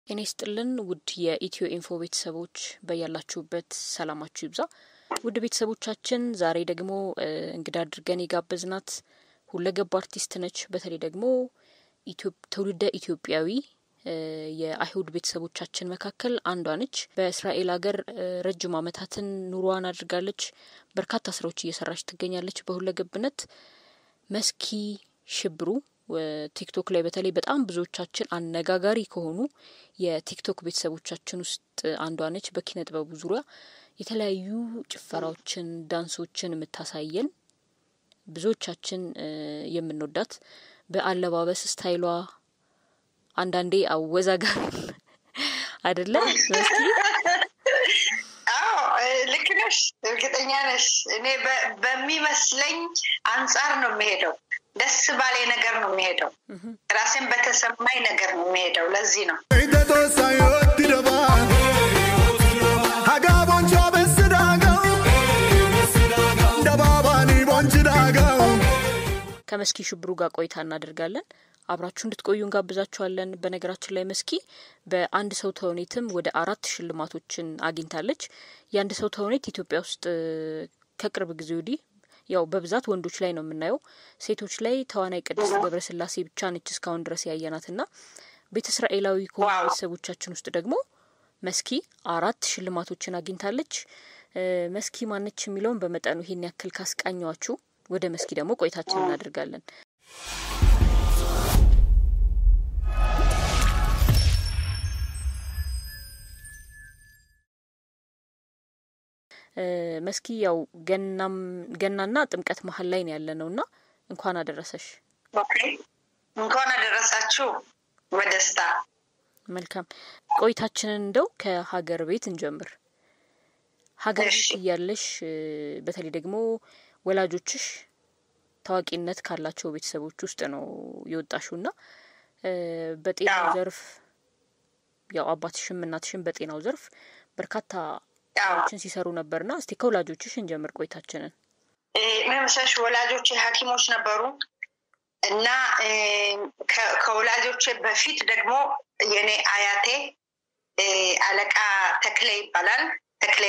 ጤና ይስጥልን ውድ የኢትዮ ኢንፎ ቤተሰቦች በያላችሁበት ሰላማችሁ ይብዛ። ውድ ቤተሰቦቻችን ዛሬ ደግሞ እንግዳ አድርገን የጋበዝናት ሁለገብ አርቲስት ነች። በተለይ ደግሞ ትውልደ ኢትዮጵያዊ የአይሁድ ቤተሰቦቻችን መካከል አንዷ ነች። በእስራኤል ሀገር ረጅም ዓመታትን ኑሯን አድርጋለች። በርካታ ስራዎች እየሰራች ትገኛለች በሁለገብነት። መስኪ ሽብሩ ቲክቶክ ላይ በተለይ በጣም ብዙዎቻችን አነጋጋሪ ከሆኑ የቲክቶክ ቤተሰቦቻችን ውስጥ አንዷ ነች። በኪነ ጥበቡ ዙሪያ የተለያዩ ጭፈራዎችን፣ ዳንሶችን የምታሳየን ብዙዎቻችን የምንወዳት በአለባበስ ስታይሏ አንዳንዴ አወዛጋቢ አይደለም። መስኪ ልክ ነሽ፣ እርግጠኛ ነሽ። እኔ በሚመስለኝ አንጻር ነው የሚሄደው ደስ ባሌ ነገር ነው የሚሄደው። ራሴን በተሰማኝ ነገር ነው የሚሄደው። ለዚህ ነው ከመስኪ ሽብሩ ጋር ቆይታ እናደርጋለን። አብራችሁ እንድትቆዩ እንጋብዛችኋለን። በነገራችን ላይ መስኪ በአንድ ሰው ተውኔትም ወደ አራት ሽልማቶችን አግኝታለች። የአንድ ሰው ተውኔት ኢትዮጵያ ውስጥ ከቅርብ ጊዜ ወዲህ ያው በብዛት ወንዶች ላይ ነው የምናየው። ሴቶች ላይ ተዋናይ ቅድስት ገብረስላሴ ብቻ ነች እስካሁን ድረስ ያየናት እና ቤተ እስራኤላዊ ከሆኑ ቤተሰቦቻችን ውስጥ ደግሞ መስኪ አራት ሽልማቶችን አግኝታለች። መስኪ ማነች የሚለውን በመጠኑ ይሄን ያክል ካስቃኘዋችሁ ወደ መስኪ ደግሞ ቆይታችን እናደርጋለን። መስኪ ያው ገናም ገናና ጥምቀት መሀል ላይ ነው ያለ ነው እና እንኳን አደረሰሽ። እንኳን አደረሳችሁ በደስታ መልካም ቆይታችንን እንደው ከሀገር ቤት እንጀምር። ሀገር ቤት እያለሽ በተለይ ደግሞ ወላጆችሽ ታዋቂነት ካላቸው ቤተሰቦች ውስጥ ነው የወጣሽው እና በጤናው ዘርፍ ያው አባትሽም እናትሽም በጤናው ዘርፍ በርካታ ችን ሲሰሩ ነበርና እስቲ ከወላጆችሽ እንጀምር ቆይታችንን። መምሰሽ ወላጆቼ ሐኪሞች ነበሩ እና ከወላጆቼ በፊት ደግሞ የኔ አያቴ አለቃ ተክሌ ይባላል። ተክሌ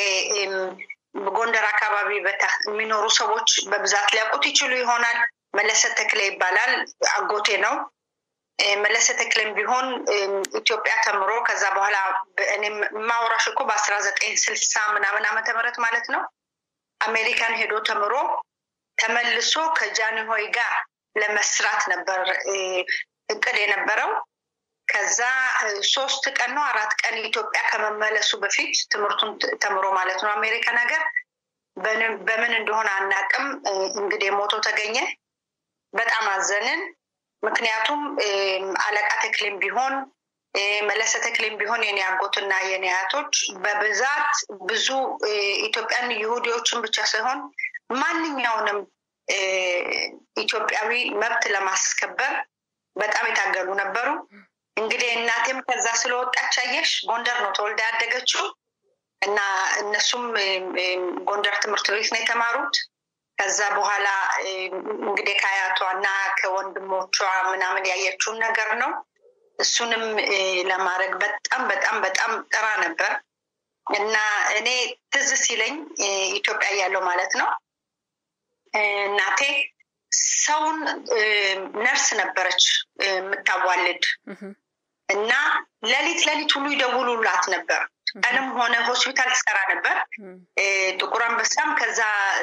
ጎንደር አካባቢ የሚኖሩ ሰዎች በብዛት ሊያውቁት ይችሉ ይሆናል። መለሰ ተክሌ ይባላል። አጎቴ ነው። መለሰ ተክሌም ቢሆን ኢትዮጵያ ተምሮ ከዛ በኋላ እኔም ማውራሽ እኮ በአስራ ዘጠኝ ስልሳ ምናምን ዓመተ ምህረት ማለት ነው አሜሪካን ሄዶ ተምሮ ተመልሶ ከጃንሆይ ጋር ለመስራት ነበር እቅድ የነበረው። ከዛ ሶስት ቀን ነው አራት ቀን ኢትዮጵያ ከመመለሱ በፊት ትምህርቱን ተምሮ ማለት ነው አሜሪካን ሀገር በምን እንደሆነ አናቅም። እንግዲህ ሞቶ ተገኘ። በጣም አዘንን። ምክንያቱም አለቃ ተክሌም ቢሆን መለሰ ተክሌም ቢሆን የኔ አጎትና የኔ አያቶች በብዛት ብዙ ኢትዮጵያን ይሁዲዎችን ብቻ ሳይሆን ማንኛውንም ኢትዮጵያዊ መብት ለማስከበር በጣም የታገሉ ነበሩ። እንግዲህ እናቴም ከዛ ስለወጣች አየሽ ጎንደር ነው ተወልዳ ያደገችው እና እነሱም ጎንደር ትምህርት ቤት ነው የተማሩት። ከዛ በኋላ እንግዲህ ከአያቷ እና ከወንድሞቿ ምናምን ያየችውን ነገር ነው። እሱንም ለማድረግ በጣም በጣም በጣም ጥራ ነበር እና እኔ ትዝ ሲለኝ ኢትዮጵያ እያለው ማለት ነው እናቴ ሰውን ነርስ ነበረች የምታዋልድ እና ሌሊት ሌሊት ሁሉ ይደውሉላት ነበር። ቀንም ሆነ ሆስፒታል ትሰራ ነበር። ጥቁር አንበሳም ከዛ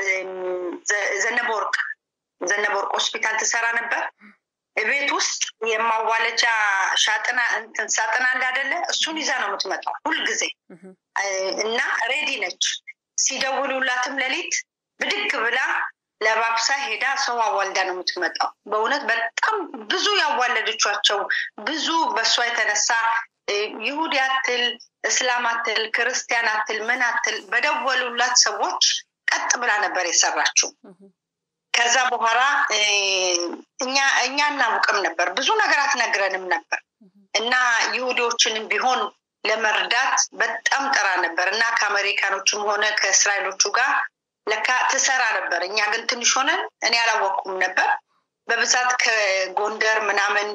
ዘነበወርቅ ዘነበወርቅ ሆስፒታል ትሰራ ነበር። ቤት ውስጥ የማዋለጃ ሻጥና እንትን ሳጥና እንዳደለ እሱን ይዛ ነው የምትመጣው ሁልጊዜ እና ሬዲ ነች። ሲደውሉላትም ሌሊት ብድግ ብላ ለባብሳ ሄዳ ሰው አዋልዳ ነው የምትመጣው። በእውነት በጣም ብዙ ያዋለደቻቸው ብዙ በእሷ የተነሳ ይሁዲ አትል፣ እስላም አትል፣ ክርስቲያን አትል፣ ምን አትል በደወሉላት ሰዎች ቀጥ ብላ ነበር የሰራችው። ከዛ በኋላ እኛ እኛ እናውቅም ነበር ብዙ ነገር አትነግረንም ነበር እና ይሁዲዎችንም ቢሆን ለመርዳት በጣም ጠራ ነበር እና ከአሜሪካኖቹም ሆነ ከእስራኤሎቹ ጋር ለካ ትሰራ ነበር። እኛ ግን ትንሽ ሆነን እኔ አላወቅኩም ነበር። በብዛት ከጎንደር ምናምን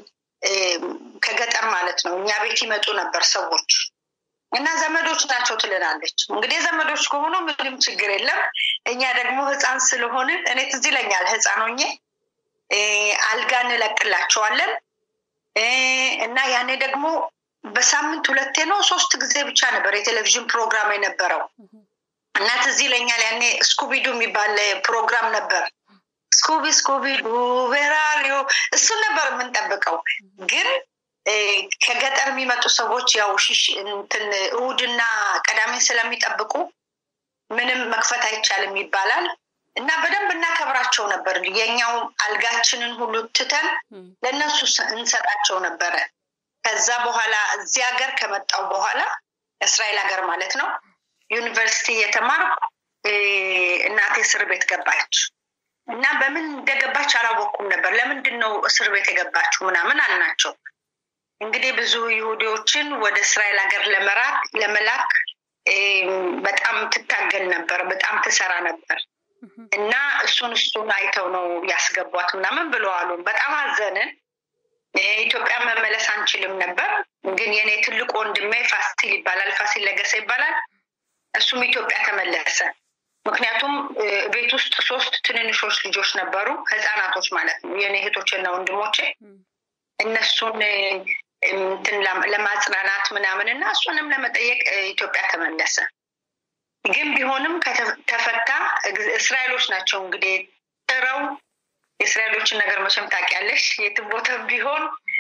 ከገጠር ማለት ነው እኛ ቤት ይመጡ ነበር ሰዎች እና ዘመዶች ናቸው ትልናለች። እንግዲህ ዘመዶች ከሆኑ ምንም ችግር የለም። እኛ ደግሞ ህፃን ስለሆንን እኔ ትዝ ይለኛል ህፃን ሆኜ አልጋ እንለቅላቸዋለን እና ያኔ ደግሞ በሳምንት ሁለቴ ነው ሶስት ጊዜ ብቻ ነበር የቴሌቪዥን ፕሮግራም የነበረው እና ትዝ ይለኛል ያኔ ስኩቢዱ የሚባል ፕሮግራም ነበር። ስኩቢ ስኩቢዱ ቬራሪዮ እሱን ነበር የምንጠብቀው ግን ከገጠር የሚመጡ ሰዎች ያው ሽሽ እንትን እሁድና ቀዳሜን ስለሚጠብቁ ምንም መክፈት አይቻልም ይባላል እና በደንብ እናከብራቸው ነበር። የኛው አልጋችንን ሁሉ ትተን ለእነሱ እንሰጣቸው ነበረ። ከዛ በኋላ እዚህ ሀገር ከመጣው በኋላ እስራኤል ሀገር ማለት ነው ዩኒቨርሲቲ የተማርኩ እናቴ እስር ቤት ገባች እና በምን እንደገባች አላወቅኩም ነበር። ለምንድን ነው እስር ቤት የገባችው ምናምን አልናቸው። እንግዲህ ብዙ ይሁዲዎችን ወደ እስራኤል ሀገር ለመራክ ለመላክ በጣም ትታገል ነበር፣ በጣም ትሰራ ነበር እና እሱን እሱን አይተው ነው ያስገቧት ምናምን ብለዋሉ። በጣም አዘንን። ኢትዮጵያ መመለስ አንችልም ነበር። ግን የኔ ትልቁ ወንድሜ ፋሲል ይባላል፣ ፋሲል ለገሰ ይባላል። እሱም ኢትዮጵያ ተመለሰ። ምክንያቱም ቤት ውስጥ ሶስት ትንንሾች ልጆች ነበሩ፣ ህፃናቶች ማለት ነው፣ የኔ እህቶችና ወንድሞቼ እነሱን እንትን ለማጽናናት ምናምን እና እሱንም ለመጠየቅ ኢትዮጵያ ተመለሰ። ግን ቢሆንም ተፈታ። እስራኤሎች ናቸው እንግዲህ ጥረው የእስራኤሎችን ነገር መቼም ታውቂያለሽ። የትም ቦታ ቢሆን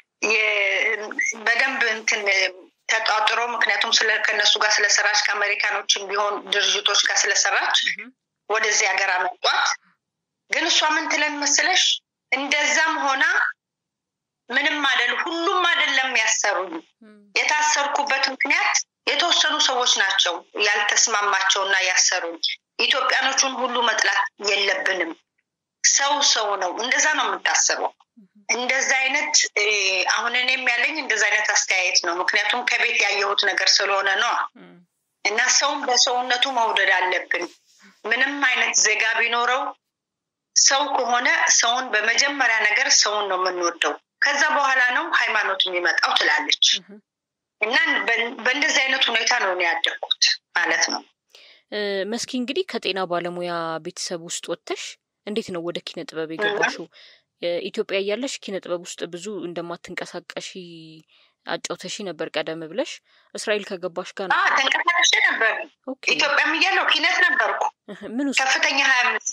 በደንብ እንትን ተጧጥሮ ምክንያቱም ከእነሱ ጋር ስለሰራች ከአሜሪካኖችም ቢሆን ድርጅቶች ጋር ስለሰራች ወደዚህ ሀገር አመጧት። ግን እሷ ምን ትለን መሰለሽ እንደዛም ሆና ምንም አይደል ሁሉም አይደለም ያሰሩኝ። የታሰርኩበት ምክንያት የተወሰኑ ሰዎች ናቸው ያልተስማማቸውና ያሰሩኝ። ኢትዮጵያኖቹን ሁሉ መጥላት የለብንም። ሰው ሰው ነው። እንደዛ ነው የምታስበው። እንደዛ አይነት አሁን እኔም ያለኝ እንደዛ አይነት አስተያየት ነው። ምክንያቱም ከቤት ያየሁት ነገር ስለሆነ ነው እና ሰውን በሰውነቱ መውደድ አለብን። ምንም አይነት ዜጋ ቢኖረው ሰው ከሆነ ሰውን በመጀመሪያ ነገር ሰውን ነው የምንወደው። ከዛ በኋላ ነው ሃይማኖት የሚመጣው ትላለች እና በእንደዚህ አይነት ሁኔታ ነው ያደግኩት ማለት ነው። መስኪ እንግዲህ ከጤና ባለሙያ ቤተሰብ ውስጥ ወጥተሽ እንዴት ነው ወደ ኪነ ጥበብ የገባሽው? ኢትዮጵያ እያለሽ ኪነ ጥበብ ውስጥ ብዙ እንደማትንቀሳቀሺ አጫውተሺ ነበር ቀደም ብለሽ። እስራኤል ከገባሽ ጋር ነው ተንቀሳቀሽ ነበር። ኢትዮጵያም እያለሁ ኪነት ነበርኩ። ምን ውስጥ ከፍተኛ ሀያ አምስት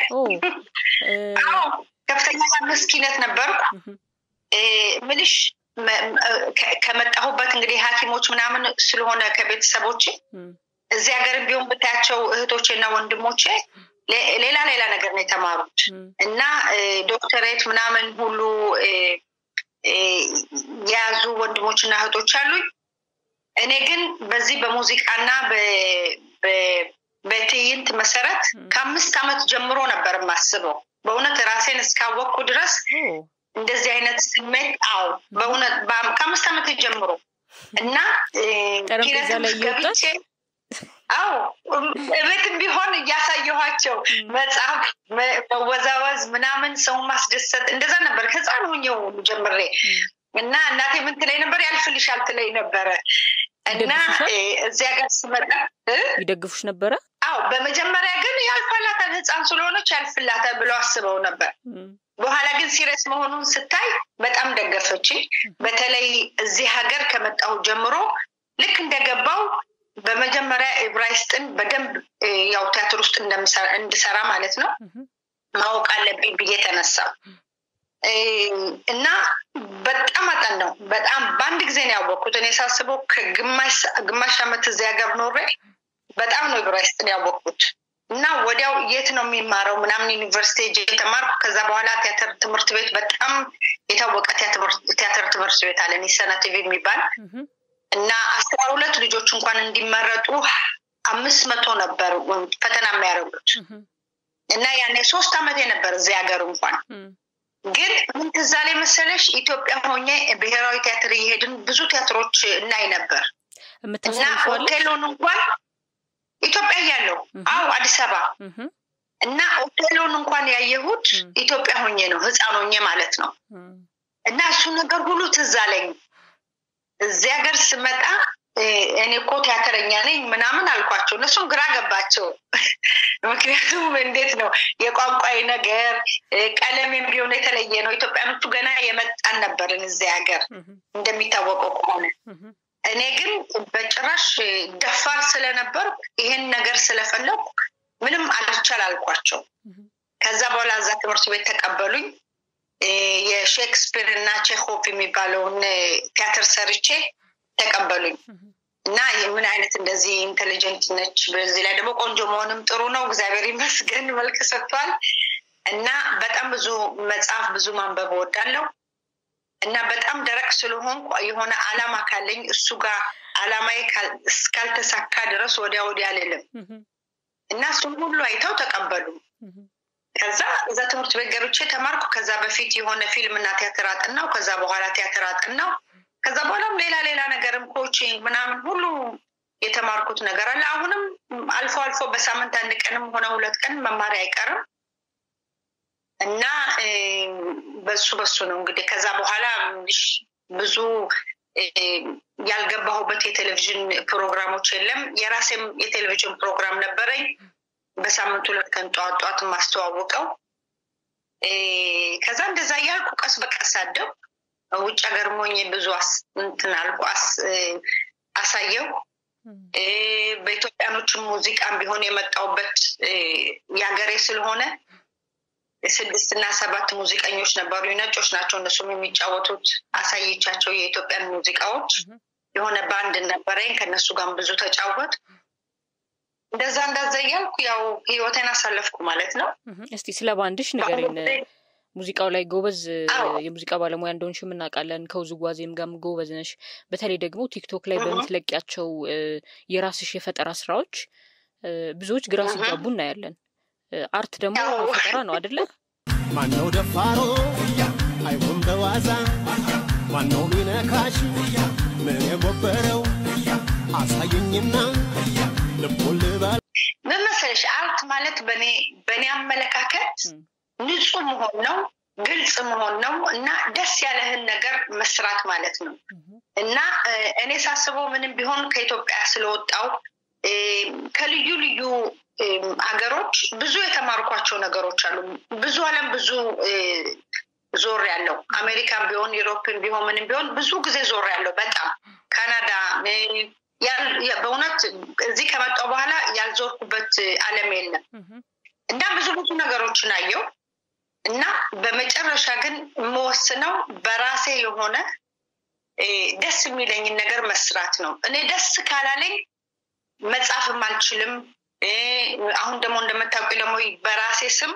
ከፍተኛ ሀያ አምስት ኪነት ነበርኩ። ምልሽ ከመጣሁበት እንግዲህ ሐኪሞች ምናምን ስለሆነ ከቤተሰቦቼ እዚህ ሀገርም ቢሆን ብታያቸው እህቶቼ እና ወንድሞቼ ሌላ ሌላ ነገር ነው የተማሩት እና ዶክተሬት ምናምን ሁሉ የያዙ ወንድሞች እና እህቶች አሉኝ። እኔ ግን በዚህ በሙዚቃና በትዕይንት መሰረት ከአምስት ዓመት ጀምሮ ነበር የማስበው። በእውነት ራሴን እስካወቅኩ ድረስ እንደዚህ አይነት ስሜት አዎ፣ በእውነት ከአምስት ዓመት ጀምሮ እና ጠረጴዛ ላይ እየወጣች አዎ እቤትም ቢሆን እያሳየኋቸው መጽሐፍ፣ መወዛወዝ ምናምን ሰውን ማስደሰት እንደዛ ነበር ህፃን ሆኜው ጀምሬ እና እናቴ ምን ትለኝ ነበር? ያልፍልሻል ትለኝ ነበረ እና እዚያ ጋር ስመጣ ይደግፉሽ ነበረ? አዎ በመጀመሪያ ግን ያልፋላታል ህፃን ስለሆነች ያልፍላታል ብለው አስበው ነበር። በኋላ ግን ሲሪየስ መሆኑን ስታይ በጣም ደገፈችኝ። በተለይ እዚህ ሀገር ከመጣሁ ጀምሮ ልክ እንደገባው በመጀመሪያ ኤብራይስጥን በደንብ ያው ቲያትር ውስጥ እንድሰራ ማለት ነው ማወቅ አለብኝ ብዬ ተነሳው እና በጣም አጠን ነው። በጣም በአንድ ጊዜ ነው ያወቅኩት። እኔ ሳስበው ከግማሽ ዓመት እዚህ ሀገር ኖሬ በጣም ነው ኤብራይስጥን ያወቅኩት እና ወዲያው የት ነው የሚማረው ምናምን ዩኒቨርሲቲ ሄጄ የተማርኩ። ከዛ በኋላ ቲያትር ትምህርት ቤት በጣም የታወቀ ቲያትር ትምህርት ቤት አለ ኒሰና ቲቪ የሚባል እና አስራ ሁለት ልጆች እንኳን እንዲመረጡ አምስት መቶ ነበር ፈተና የሚያደርጉት እና ያኔ ሶስት ዓመቴ ነበር እዚህ ሀገር እንኳን ግን ምን ትዝ አለኝ መሰለሽ ኢትዮጵያ ሆኜ ብሔራዊ ቲያትር እየሄድን ብዙ ቲያትሮች እናይ ነበር እና ኦቴሎን እንኳን ኢትዮጵያ እያለሁ አዎ አዲስ አበባ እና ኦቴሎን እንኳን ያየሁት ኢትዮጵያ ሆኜ ነው ህፃን ሆኜ ማለት ነው እና እሱ ነገር ሁሉ ትዝ አለኝ። እዚህ ሀገር ስመጣ እኔ እኮ ቲያትረኛ ነኝ ምናምን አልኳቸው። እነሱም ግራ ገባቸው። ምክንያቱም እንዴት ነው የቋንቋዊ ነገር ቀለሜም ቢሆን የተለየ ነው። ኢትዮጵያኖቹ ገና የመጣን ነበርን እዚህ ሀገር እንደሚታወቀው ከሆነ እኔ ግን በጭራሽ ደፋር ስለነበር ይሄን ነገር ስለፈለኩ ምንም አልቻል አልኳቸው። ከዛ በኋላ እዛ ትምህርት ቤት ተቀበሉኝ። የሼክስፒር እና ቼኮቭ የሚባለውን ቲያትር ሰርቼ ተቀበሉኝ እና ምን አይነት እንደዚህ ኢንቴሊጀንት ነች፣ በዚህ ላይ ደግሞ ቆንጆ መሆንም ጥሩ ነው፣ እግዚአብሔር ይመስገን መልክ ሰጥቷል። እና በጣም ብዙ መጽሐፍ ብዙ ማንበብ እወዳለሁ እና በጣም ደረቅ ስለሆንኩ የሆነ አላማ ካለኝ እሱ ጋር አላማዬ እስካልተሳካ ድረስ ወዲያ ወዲያ አልልም እና እሱም ሁሉ አይተው ተቀበሉ። ከዛ እዛ ትምህርት ቤት ገብቼ ተማርኩ። ከዛ በፊት የሆነ ፊልም እና ቲያትር አጥናው። ከዛ በኋላ ቲያትር አጥናው። ከዛ በኋላም ሌላ ሌላ ነገርም ኮቺንግ ምናምን ሁሉ የተማርኩት ነገር አለ። አሁንም አልፎ አልፎ በሳምንት አንድ ቀንም ሆነ ሁለት ቀን መማሪያ አይቀርም እና በሱ በሱ ነው እንግዲህ ከዛ በኋላ ብዙ ያልገባሁበት የቴሌቪዥን ፕሮግራሞች የለም። የራሴም የቴሌቪዥን ፕሮግራም ነበረኝ። በሳምንት ሁለት ቀን ጠዋት ጠዋት የማስተዋውቀው። ከዛ እንደዛ እያልኩ ቀስ በቀስ አደው ውጭ ሀገር ሞኝ ብዙ እንትን አልኩ አሳየው። በኢትዮጵያኖችም ሙዚቃም ቢሆን የመጣውበት የሀገሬ ስለሆነ ስድስት እና ሰባት ሙዚቀኞች ነበሩ። ነጮች ናቸው እነሱም የሚጫወቱት። አሳየቻቸው የኢትዮጵያን ሙዚቃዎች። የሆነ ባንድ ነበረኝ ከእነሱ ጋር ብዙ ተጫወት። እንደዛ እንዳዛ እያልኩ ያው ህይወቴን አሳለፍኩ ማለት ነው። እስቲ ስለ ባንድሽ ንገሪን። ሙዚቃው ላይ ጎበዝ የሙዚቃ ባለሙያ እንደሆንሽ የምናውቃለን። ከውዝዋዜም ጋርም ጎበዝ ነሽ። በተለይ ደግሞ ቲክቶክ ላይ በምትለቂያቸው የራስሽ የፈጠራ ስራዎች ብዙዎች ግራ ሲጋቡ እናያለን። አርት ደግሞ ፈጠራ ነው አደለ? ማነው ደፋሮ አይሆን በዋዛ ማነው ሚነካሽ ምን የጎበረው አሳየኝና ልቦን ልበል ምን መሰለሽ አርት ማለት በእኔ በእኔ አመለካከት ንጹህ መሆን ነው፣ ግልጽ መሆን ነው እና ደስ ያለህን ነገር መስራት ማለት ነው እና እኔ ሳስበው ምንም ቢሆን ከኢትዮጵያ ስለወጣው ከልዩ ልዩ ሀገሮች ብዙ የተማርኳቸው ነገሮች አሉ። ብዙ ዓለም ብዙ ዞር ያለው አሜሪካን ቢሆን ዩሮፕን ቢሆን ምንም ቢሆን ብዙ ጊዜ ዞር ያለው በጣም ካናዳ በእውነት እዚህ ከመጣው በኋላ ያልዞርኩበት ዓለም የለም እና ብዙ ብዙ ነገሮችን አየው እና በመጨረሻ ግን የምወስነው በራሴ የሆነ ደስ የሚለኝን ነገር መስራት ነው። እኔ ደስ ካላለኝ መጻፍም አልችልም። አሁን ደግሞ እንደምታውቂ ደግሞ በራሴ ስም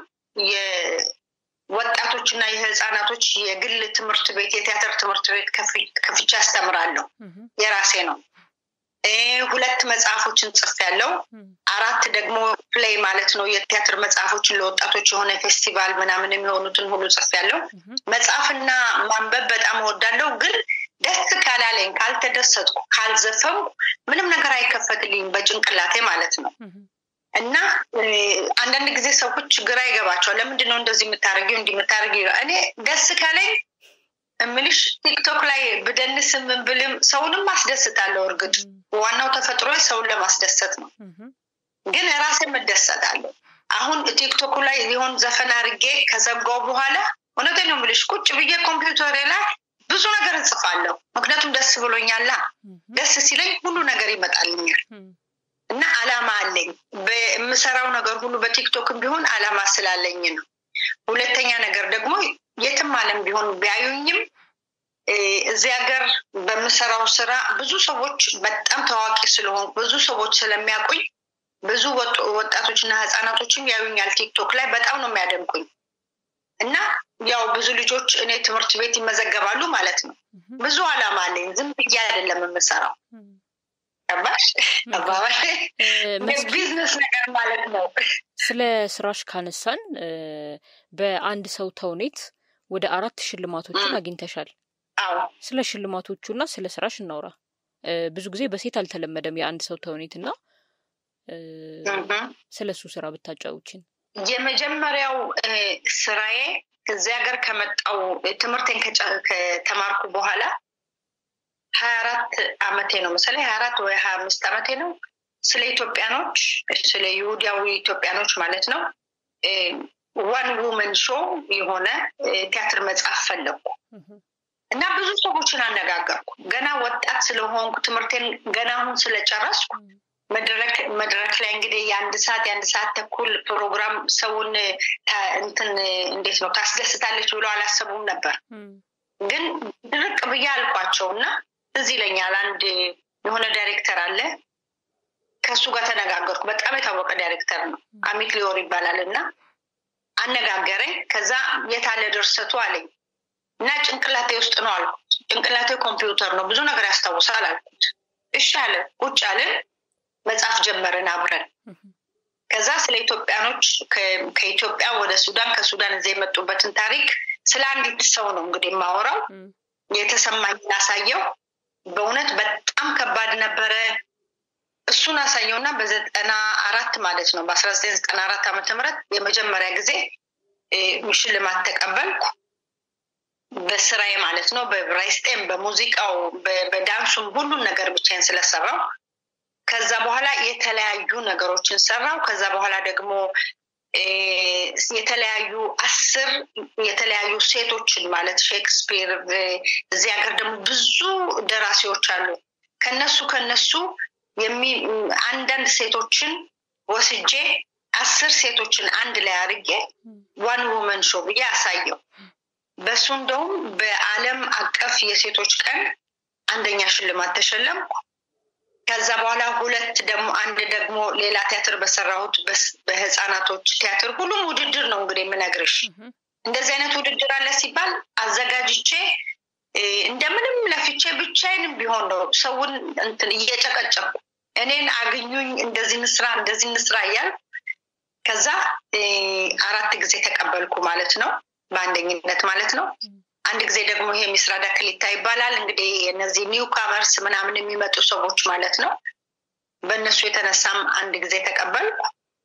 የወጣቶች እና የህፃናቶች የግል ትምህርት ቤት የቲያትር ትምህርት ቤት ከፍቻ አስተምራለሁ። የራሴ ነው። ሁለት መጽሐፎችን ጽፍ ያለው አራት ደግሞ ፕሌይ ማለት ነው የቲያትር መጽሐፎችን ለወጣቶች የሆነ ፌስቲቫል ምናምን የሚሆኑትን ሁሉ ጽፍ ያለው መጽሐፍና ማንበብ በጣም እወዳለሁ ግን ደስ ካላለኝ ካልተደሰጥኩ ካልዘፈንኩ ምንም ነገር አይከፈትልኝም በጭንቅላቴ ማለት ነው እና አንዳንድ ጊዜ ሰዎች ግራ ይገባቸዋል ለምንድን ነው እንደዚህ የምታደርጊው እንዲህ የምታደርጊው እኔ ደስ ካለኝ እምልሽ ቲክቶክ ላይ ብደንስም ምን ብልም ሰውንም አስደስታለሁ እርግጥ ዋናው ተፈጥሮ ሰውን ለማስደሰት ነው ግን ራሴም እደሰታለሁ አሁን ቲክቶኩ ላይ ሊሆን ዘፈን አድርጌ ከዘጋው በኋላ እውነቴን ነው የምልሽ ቁጭ ብዬ ኮምፒውተሬ ላይ ብዙ ነገር እጽፋለሁ ምክንያቱም ደስ ብሎኛላ ደስ ሲለኝ ሁሉ ነገር ይመጣልኛል እና አላማ አለኝ በምሰራው ነገር ሁሉ በቲክቶክም ቢሆን አላማ ስላለኝ ነው ሁለተኛ ነገር ደግሞ የትም አለም ቢሆን ቢያዩኝም እዚህ ሀገር በምሰራው ስራ ብዙ ሰዎች በጣም ታዋቂ ስለሆን ብዙ ሰዎች ስለሚያውቁኝ ብዙ ወጣቶችና ህፃናቶችም ያዩኛል ቲክቶክ ላይ በጣም ነው የሚያደንቁኝ እና ያው ብዙ ልጆች እኔ ትምህርት ቤት ይመዘገባሉ ማለት ነው ብዙ አላማ አለኝ ዝም ብዬ አይደለም የምሰራው ገባሽ አባባል ቢዝነስ ነገር ማለት ነው ስለ ስራሽ ካነሳን በአንድ ሰው ተውኔት ወደ አራት ሽልማቶችን አግኝተሻል ስለ ሽልማቶቹ እና ስለ ስራሽ እናውራ ብዙ ጊዜ በሴት አልተለመደም የአንድ ሰው ተውኔት እና ስለ እሱ ስራ ብታጫውችን የመጀመሪያው ስራዬ እዚህ ሀገር ከመጣው ትምህርቴን ከተማርኩ በኋላ ሀያ አራት አመቴ ነው መሰለኝ ሀያ አራት ወይ ሀያ አምስት አመቴ ነው ስለ ኢትዮጵያኖች ስለ ይሁዳዊ ኢትዮጵያኖች ማለት ነው ዋን ውመን ሾው የሆነ ቲያትር መጽሐፍ ፈለግኩ እና ብዙ ሰዎችን አነጋገርኩ ገና ወጣት ስለሆንኩ ትምህርቴን ገና አሁን ስለጨረስኩ መድረክ ላይ እንግዲህ የአንድ ሰዓት የአንድ ሰዓት ተኩል ፕሮግራም ሰውን እንትን እንዴት ነው ታስደስታለች ብሎ አላሰቡም ነበር ግን ድርቅ ብዬ አልኳቸው እና እዚህ ይለኛል አንድ የሆነ ዳይሬክተር አለ ከእሱ ጋር ተነጋገርኩ በጣም የታወቀ ዳይሬክተር ነው አሚክ ሊዮር ይባላል እና አነጋገረኝ ከዛ የታለ ድርሰቱ አለኝ እና ጭንቅላቴ ውስጥ ነው አልኩት ጭንቅላቴ ኮምፒውተር ነው ብዙ ነገር ያስታውሳል አልኩት እሺ አለ ቁጭ አለን መጽሐፍ ጀመርን አብረን ከዛ ስለ ኢትዮጵያኖች ከኢትዮጵያ ወደ ሱዳን ከሱዳን እዚህ የመጡበትን ታሪክ ስለ አንዲት ሰው ነው እንግዲህ የማወራው የተሰማኝን አሳየው በእውነት በጣም ከባድ ነበረ እሱን አሳየው እና በዘጠና አራት ማለት ነው በአስራ ዘጠኝ ዘጠና አራት ዓመተ ምህረት የመጀመሪያ ጊዜ ሽልማት ተቀበልኩ በስራዬ ማለት ነው በብራይስጤም በሙዚቃው በዳንሱም ሁሉን ነገር ብቻዬን ስለሰራው ከዛ በኋላ የተለያዩ ነገሮችን ሰራው ከዛ በኋላ ደግሞ የተለያዩ አስር የተለያዩ ሴቶችን ማለት ሼክስፒር እዚህ ሀገር ደግሞ ብዙ ደራሲዎች አሉ ከነሱ ከነሱ አንዳንድ ሴቶችን ወስጄ አስር ሴቶችን አንድ ላይ አድርጌ ዋን ውመን ሾ ብዬ አሳየው በሱ እንደውም በአለም አቀፍ የሴቶች ቀን አንደኛ ሽልማት ተሸለምኩ ከዛ በኋላ ሁለት ደግሞ አንድ ደግሞ ሌላ ቲያትር በሰራሁት በህፃናቶች ቲያትር ሁሉም ውድድር ነው እንግዲህ የምነግርሽ እንደዚህ አይነት ውድድር አለ ሲባል አዘጋጅቼ እንደምንም ለፍቼ ብቻዬንም ቢሆን ነው ሰውን እንትን እየጨቀጨቁ እኔን አግኙኝ እንደዚህ ንስራ እንደዚህ ንስራ እያል ከዛ አራት ጊዜ ተቀበልኩ ማለት ነው በአንደኝነት ማለት ነው አንድ ጊዜ ደግሞ ይሄ ሚስራዳ ክሊታ ይባላል እንግዲህ እነዚህ ኒው ካመርስ ምናምን የሚመጡ ሰዎች ማለት ነው በእነሱ የተነሳም አንድ ጊዜ ተቀበልኩ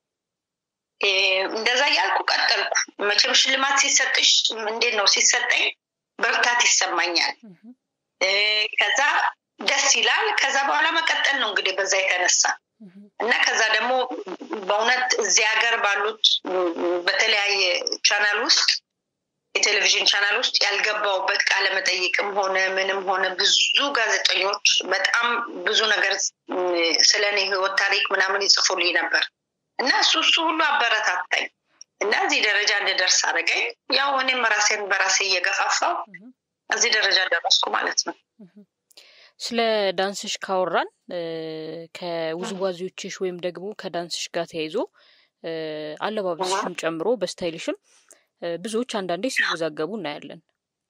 እንደዛ እያልኩ ቀጠልኩ መቼም ሽልማት ሲሰጥሽ እንዴት ነው ሲሰጠኝ በርታት ይሰማኛል ከዛ ደስ ይላል ከዛ በኋላ መቀጠል ነው እንግዲህ በዛ የተነሳ እና ከዛ ደግሞ በእውነት እዚህ ሀገር ባሉት በተለያየ ቻናል ውስጥ የቴሌቪዥን ቻናል ውስጥ ያልገባውበት ቃለ መጠይቅም ሆነ ምንም ሆነ ብዙ ጋዜጠኞች በጣም ብዙ ነገር ስለ እኔ ህይወት ታሪክ ምናምን ይጽፉልኝ ነበር እና እሱ እሱ ሁሉ አበረታታኝ እና እዚህ ደረጃ እንድደርስ አደረገኝ ያው እኔም ራሴን በራሴ እየገፋፋው እዚህ ደረጃ ደረስኩ ማለት ነው ስለ ዳንስሽ ካወራን ከውዝዋዜዎችሽ ወይም ደግሞ ከዳንስሽ ጋር ተያይዞ አለባበስሽም ጨምሮ በስታይልሽም ብዙዎች አንዳንዴ ሲወዛገቡ እናያለን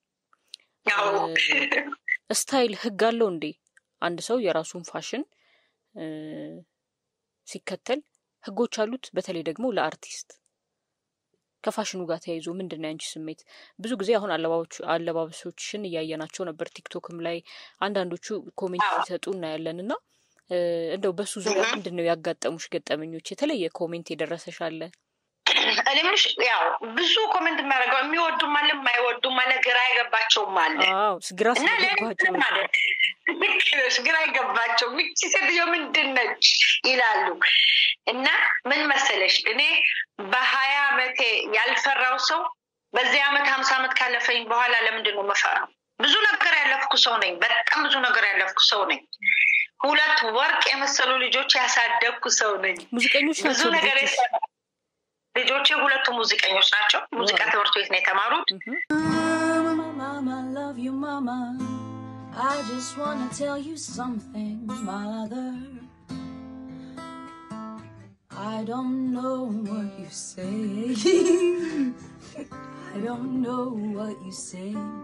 ስታይል ህግ አለው እንዴ አንድ ሰው የራሱን ፋሽን ሲከተል ህጎች አሉት በተለይ ደግሞ ለአርቲስት ከፋሽኑ ጋር ተያይዞ ምንድን ነው ያንቺ ስሜት ብዙ ጊዜ አሁን አለባበሶችሽን እያየናቸው ነበር ቲክቶክም ላይ አንዳንዶቹ ኮሜንት ሲሰጡ እናያለን እና እንደው በሱ ዙሪያ ምንድን ነው ያጋጠሙሽ ገጠመኞች የተለየ ኮሜንት የደረሰሽ አለ እኔ ምንሽ ያው ብዙ ኮሜንት የሚያደርገው የሚወዱም አለ የማይወዱም አለ ግራ አይገባቸውም አለ ግራ እና ስለገባቸው ማለት ግራ አይገባቸው ምቺ ሴትዮ ምንድን ነች ይላሉ እና ምን መሰለሽ እኔ በሀያ አመቴ ያልፈራው ሰው በዚህ አመት ሀምሳ አመት ካለፈኝ በኋላ ለምንድን ነው መፈራው ብዙ ነገር ያለፍኩ ሰው ነኝ በጣም ብዙ ነገር ያለፍኩ ሰው ነኝ ሁለት ወርቅ የመሰሉ ልጆች ያሳደግኩ ሰው ነኝ ሙዚቀኞች ብዙ ናቸው ነገር ልጆችሽ? የሰራ ልጆቼ ሁለቱ ሙዚቀኞች ናቸው ሙዚቃ ትምህርት ቤት ነው የተማሩት Mama, mama, love you, mama. I just wanna tell you something, mother. I don't know what you say. I don't know what you say.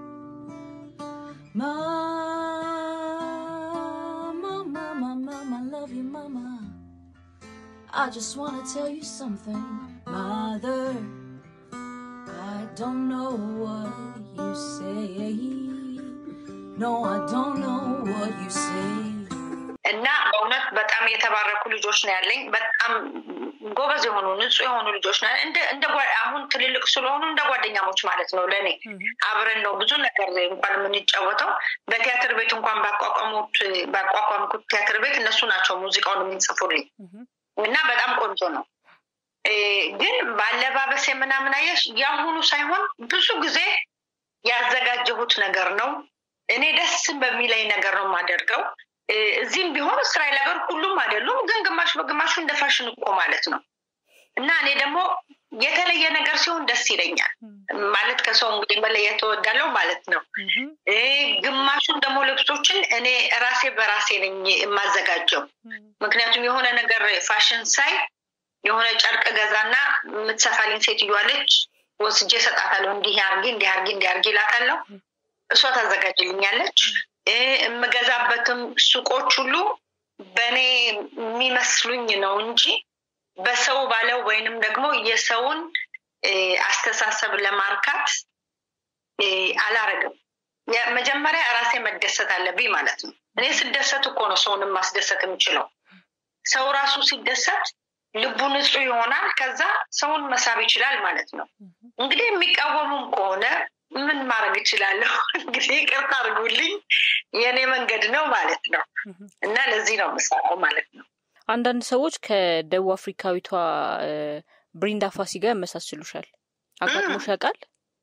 Mama, mama, mama, love you, mama. I just wanna tell you something, mother. I don't know what you say. No, I don't know what you say. እና በእውነት በጣም የተባረኩ ልጆች ነው ያለኝ። በጣም ጎበዝ የሆኑ ንጹህ የሆኑ ልጆች ነው እንደ አሁን ትልልቅ ስለሆኑ እንደ ጓደኛሞች ማለት ነው ለእኔ አብረን ነው ብዙ ነገር እንኳን የምንጫወተው። በቲያትር ቤት እንኳን ባቋቋሙት ባቋቋምኩት ቲያትር ቤት እነሱ ናቸው ሙዚቃውን የሚጽፉልኝ እና በጣም ቆንጆ ነው። ግን በአለባበስ ምናምን አየሽ የአሁኑ ሳይሆን ብዙ ጊዜ ያዘጋጀሁት ነገር ነው። እኔ ደስ በሚለኝ ነገር ነው የማደርገው። እዚህም ቢሆን እስራኤል ሀገር ሁሉም አይደሉም፣ ግን ግማሽ በግማሹ እንደ ፋሽን እኮ ማለት ነው እና እኔ ደግሞ የተለየ ነገር ሲሆን ደስ ይለኛል። ማለት ከሰው እንግዲህ መለየት እወዳለሁ ማለት ነው። ግማሹን ደግሞ ልብሶችን እኔ ራሴ በራሴ ነኝ የማዘጋጀው። ምክንያቱም የሆነ ነገር ፋሽን ሳይ የሆነ ጨርቅ ገዛና የምትሰፋልኝ ሴትዮዋለች ወስጄ እሰጣታለሁ። እንዲህ አርጊ እንዲህ አርጊ እንዲህ አርጊ እላታለሁ። እሷ ታዘጋጅልኛለች። የምገዛበትም ሱቆች ሁሉ በእኔ የሚመስሉኝ ነው እንጂ በሰው ባለው ወይንም ደግሞ የሰውን አስተሳሰብ ለማርካት አላረግም። መጀመሪያ ራሴ መደሰት አለብኝ ማለት ነው። እኔ ስደሰት እኮ ነው ሰውንም ማስደሰት የምችለው። ሰው ራሱ ሲደሰት ልቡ ንጹህ ይሆናል። ከዛ ሰውን መሳብ ይችላል ማለት ነው። እንግዲህ የሚቃወሙም ከሆነ ምን ማድረግ እችላለሁ? እንግዲህ ይቅርታ አድርጉልኝ፣ የእኔ መንገድ ነው ማለት ነው እና ለዚህ ነው የምሰራው ማለት ነው። አንዳንድ ሰዎች ከደቡብ አፍሪካዊቷ ብሪንዳ ፋሲ ጋር ያመሳስሉሻል። አጋጥሞሽ ያውቃል?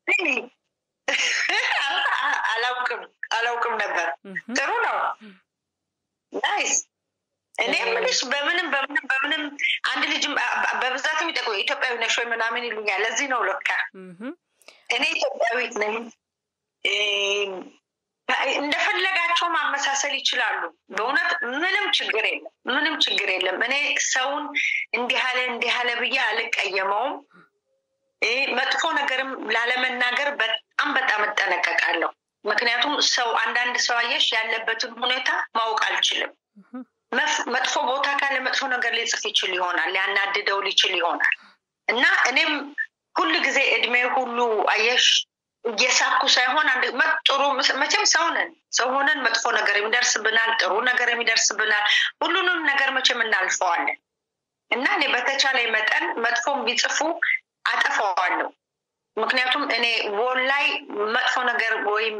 አላውቅም አላውቅም ነበር። ጥሩ ነው። ናይስ። እኔ የምልሽ በምንም በምንም በምንም አንድ ልጅ በብዛት የሚጠቁ ኢትዮጵያዊ ነሽ ወይ ምናምን ይሉኛል። ለዚህ ነው ለካ እኔ ኢትዮጵያዊት ነኝ። እንደፈለጋቸው ማመሳሰል ይችላሉ። በእውነት ምንም ችግር የለም፣ ምንም ችግር የለም። እኔ ሰውን እንዲህ አለ እንዲህ አለ ብዬ አልቀየመውም። መጥፎ ነገርም ላለመናገር በጣም በጣም እጠነቀቃለሁ። ምክንያቱም ሰው አንዳንድ ሰው አየሽ ያለበትን ሁኔታ ማወቅ አልችልም። መጥፎ ቦታ ካለ መጥፎ ነገር ሊጽፍ ይችል ይሆናል፣ ሊያናድደው ሊችል ይሆናል እና እኔም ሁል ጊዜ እድሜ ሁሉ አየሽ እየሳኩ ሳይሆን አንድ ጥሩ መቼም ሰው ነን። ሰው ሆነን መጥፎ ነገር የሚደርስብናል፣ ጥሩ ነገር የሚደርስብናል። ሁሉንም ነገር መቼም እናልፈዋለን እና እኔ በተቻለ መጠን መጥፎም ቢጽፉ አጠፋዋለሁ። ምክንያቱም እኔ ወል ላይ መጥፎ ነገር ወይም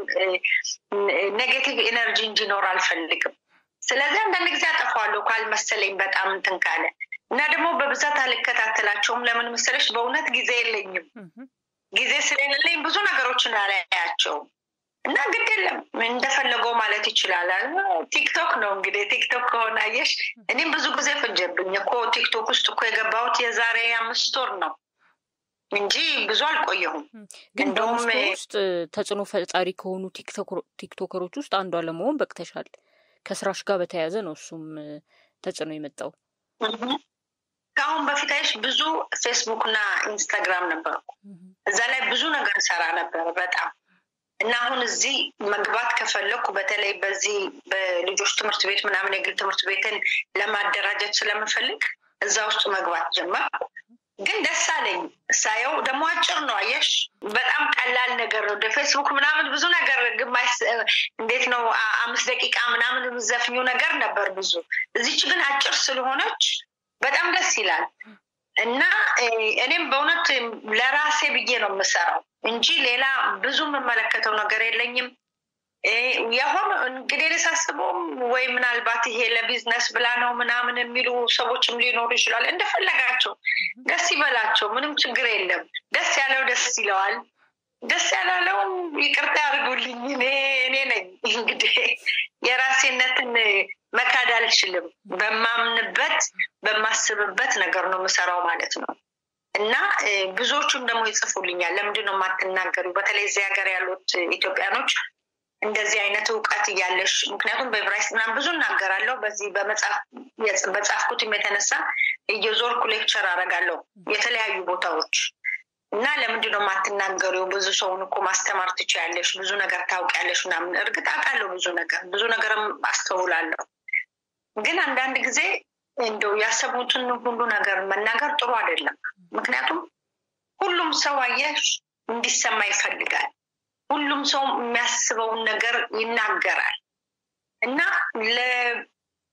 ኔጌቲቭ ኤነርጂ እንዲኖር አልፈልግም። ስለዚህ አንዳንድ ጊዜ አጠፋዋለሁ ካልመሰለኝ በጣም እንትን ካለ እና ደግሞ በብዛት አልከታተላቸውም። ለምን መሰለሽ? በእውነት ጊዜ የለኝም። ጊዜ ስለሌለኝ ብዙ ነገሮችን አላያቸውም እና ግድ የለም እንደፈለገው ማለት ይችላል። ቲክቶክ ነው እንግዲህ ቲክቶክ ከሆነ አየሽ፣ እኔም ብዙ ጊዜ ፈጀብኝ እኮ ቲክቶክ ውስጥ እኮ የገባሁት የዛሬ አምስት ወር ነው እንጂ ብዙ አልቆየሁም። ግን በውስጡ ውስጥ ተጽዕኖ ፈጣሪ ከሆኑ ቲክቶከሮች ውስጥ አንዷ ለመሆን በቅተሻል። ከስራሽ ጋር በተያያዘ ነው እሱም ተጽዕኖ የመጣው። ከአሁን በፊት አይሽ ብዙ ፌስቡክ እና ኢንስታግራም ነበርኩ። እዛ ላይ ብዙ ነገር ሰራ ነበር በጣም እና አሁን እዚህ መግባት ከፈለኩ በተለይ በዚህ በልጆች ትምህርት ቤት ምናምን የግል ትምህርት ቤትን ለማደራጀት ስለምፈልግ እዛ ውስጥ መግባት ጀመርኩ። ግን ደስ አለኝ ሳየው። ደግሞ አጭር ነው አየሽ፣ በጣም ቀላል ነገር ነው። ወደ ፌስቡክ ምናምን ብዙ ነገር ግማሽ እንዴት ነው አምስት ደቂቃ ምናምን የምዘፍኙ ነገር ነበር ብዙ። እዚች ግን አጭር ስለሆነች በጣም ደስ ይላል እና እኔም በእውነት ለራሴ ብዬ ነው የምሰራው እንጂ ሌላ ብዙ የምመለከተው ነገር የለኝም። የሆነ እንግዲህ ሳስበውም ወይ ምናልባት ይሄ ለቢዝነስ ብላ ነው ምናምን የሚሉ ሰዎችም ሊኖሩ ይችላል። እንደፈለጋቸው ደስ ይበላቸው፣ ምንም ችግር የለም። ደስ ያለው ደስ ይለዋል። ደስ ያላለውም ይቅርታ ያድርጉልኝ። እኔ እኔ ነኝ እንግዲህ የራሴነትን መካድ አልችልም። በማምንበት በማስብበት ነገር ነው የምሰራው ማለት ነው። እና ብዙዎቹም ደግሞ ይጽፉልኛል፣ ለምንድን ነው የማትናገሩ? በተለይ እዚህ ሀገር ያሉት ኢትዮጵያኖች እንደዚህ አይነት እውቀት እያለሽ ምክንያቱም በዕብራይስጥ ምናምን ብዙ እናገራለሁ። በዚህ በጻፍኩትም የተነሳ እየዞርኩ ሌክቸር አደርጋለሁ የተለያዩ ቦታዎች እና ለምንድን ነው የማትናገሪው? ብዙ ሰውን እኮ ማስተማር ትችያለሽ፣ ብዙ ነገር ታውቂያለሽ ምናምን። እርግጥ አውቃለሁ ብዙ ነገር ብዙ ነገርም አስተውላለሁ። ግን አንዳንድ ጊዜ እንደው ያሰቡትን ሁሉ ነገር መናገር ጥሩ አይደለም። ምክንያቱም ሁሉም ሰው አየሽ እንዲሰማ ይፈልጋል። ሁሉም ሰው የሚያስበውን ነገር ይናገራል እና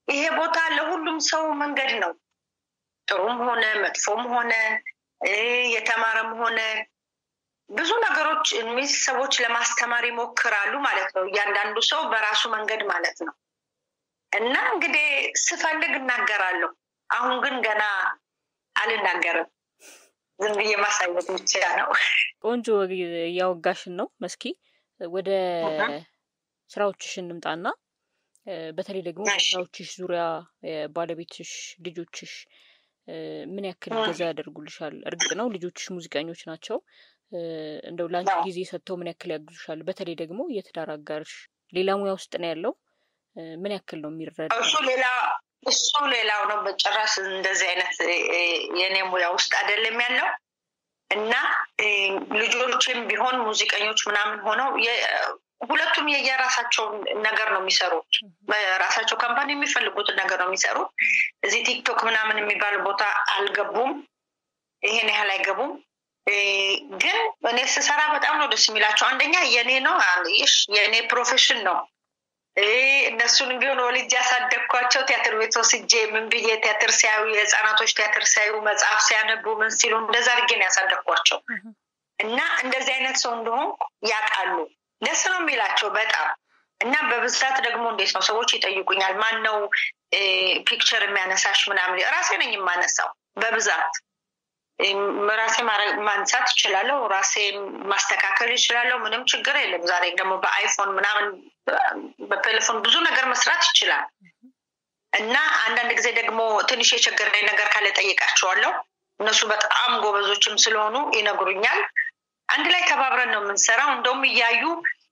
ይሄ ቦታ ለሁሉም ሰው መንገድ ነው። ጥሩም ሆነ መጥፎም ሆነ የተማረም ሆነ ብዙ ነገሮች ሚስ ሰዎች ለማስተማር ይሞክራሉ ማለት ነው። እያንዳንዱ ሰው በራሱ መንገድ ማለት ነው። እና እንግዲህ ስፈልግ እናገራለሁ። አሁን ግን ገና አልናገርም። ዝም ብዬ ማሳየት ብቻ ነው። ቆንጆ እያወጋሽን ነው መስኪ። ወደ ስራዎችሽ እንምጣና በተለይ ደግሞ ስራዎችሽ ዙሪያ ባለቤትሽ፣ ልጆችሽ ምን ያክል ገዛ ያደርጉልሻል? እርግጥ ነው ልጆችሽ ሙዚቀኞች ናቸው። እንደው ለአንቺ ጊዜ ሰጥተው ምን ያክል ያግዙሻል? በተለይ ደግሞ የትዳር አጋርሽ ሌላ ሙያ ውስጥ ነው ያለው። ምን ያክል ነው የሚረዳ? እሱ ሌላ እሱ ሌላው ነው። በጭራሽ እንደዚህ አይነት የእኔ ሙያ ውስጥ አይደለም ያለው እና ልጆችም ቢሆን ሙዚቀኞች ምናምን ሆነው ሁለቱም የየራሳቸውን ነገር ነው የሚሰሩት። በራሳቸው ካምፓኒ የሚፈልጉትን ነገር ነው የሚሰሩት። እዚህ ቲክቶክ ምናምን የሚባል ቦታ አልገቡም። ይሄን ያህል አይገቡም። ግን እኔ ስሰራ በጣም ነው ደስ የሚላቸው። አንደኛ የኔ ነው ይሽ የእኔ ፕሮፌሽን ነው። እነሱን ቢሆን ወልጅ ያሳደግኳቸው ቲያትር ቤት ወስጄ ምን ብዬ ቲያትር ሲያዩ የህፃናቶች ቲያትር ሲያዩ መጽሐፍ ሲያነቡ ምን ሲሉ እንደዛ አድርጌ ነው ያሳደግኳቸው እና እንደዚህ አይነት ሰው እንደሆን ያውቃሉ። ደስ ነው የሚላቸው በጣም እና በብዛት ደግሞ እንዴት ነው ሰዎች ይጠይቁኛል። ማን ነው ፒክቸር የሚያነሳሽ ምናምን? ራሴ ነኝ የማነሳው በብዛት ራሴ ማንሳት እችላለሁ። ራሴ ማስተካከል ይችላለሁ። ምንም ችግር የለም። ዛሬ ደግሞ በአይፎን ምናምን በቴሌፎን ብዙ ነገር መስራት ይችላል እና አንዳንድ ጊዜ ደግሞ ትንሽ የቸገረኝ ነገር ካለ ጠይቃቸዋለሁ። እነሱ በጣም ጎበዞችም ስለሆኑ ይነግሩኛል። አንድ ላይ ተባብረን ነው የምንሰራው። እንደውም እያዩ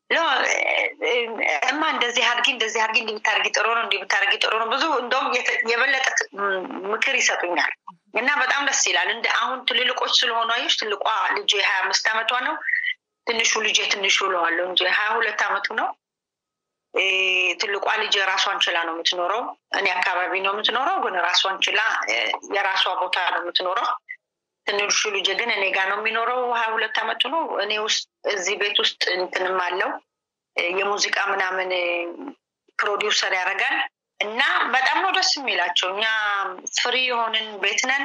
እማ እንደዚህ አድርጊ እንደዚህ አድርጊ እንዲህ ብታደርጊ ጥሩ ነው እንዲህ ብታደርጊ ጥሩ ነው ብዙ እንደውም የበለጠ ምክር ይሰጡኛል እና በጣም ደስ ይላል። እንደ አሁን ትልልቆች ስለሆኑ አየሽ፣ ትልቋ ልጅ ሀያ አምስት አመቷ ነው። ትንሹ ልጅ ትንሹ እለዋለሁ እንጂ ሀያ ሁለት አመቱ ነው። ትልቋ ልጅ ራሷን ችላ ነው የምትኖረው። እኔ አካባቢ ነው የምትኖረው፣ ግን ራሷን ችላ የራሷ ቦታ ነው የምትኖረው። ትንሹ ልጅ ግን እኔ ጋር ነው የሚኖረው። ሀያ ሁለት አመቱ ነው። እኔ ውስጥ እዚህ ቤት ውስጥ እንትንም አለው የሙዚቃ ምናምን ፕሮዲውሰር ያደርጋል እና በጣም ነው ደስ የሚላቸው። እኛ ፍሪ የሆንን ቤት ነን።